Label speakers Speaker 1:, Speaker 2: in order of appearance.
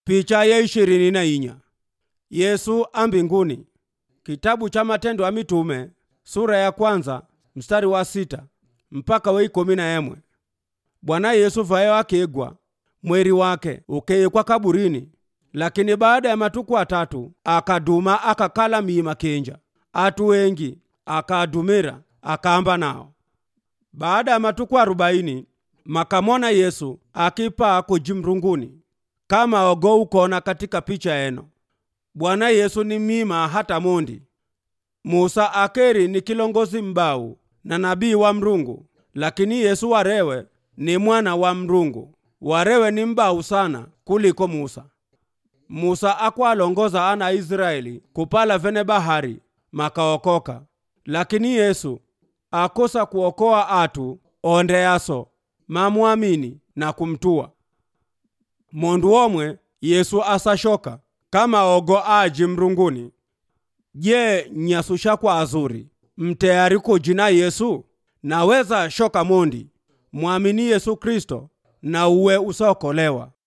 Speaker 1: Picha ya ishirini na inya Yesu ambinguni. Kitabu cha Matendo ya Mitume sura ya kwanza mstari wa sita mpaka wa ikumi na emwe. Bwana Yesu vayo akigwa mweri wake ukeyekwa kaburini, lakini baada ya matuku atatu akaduma akakala miima kinja atu wengi akadumira akaamba nao. Baada ya matuku arobaini makamona Yesu akipaa kujimrunguni kama ogo ukona katika picha eno. Bwana Yesu ni mima hata mondi. Musa akeri ni kilongozi mbau na nabii wa mrungu, lakini Yesu warewe ni mwana wa mrungu. Warewe ni mbau sana kuliko Musa. Musa akwalongoza ana Israeli kupala vene bahari makaokoka, lakini Yesu akosa kuokoa atu ondeaso mamwamini na kumtua mondu omwe Yesu asashoka kama ogo aji mrunguni. Je, nyasu shakwa azuri mteyari kujina Yesu? Naweza shoka mondi mwamini Yesu Kristo na uwe usaokolewa.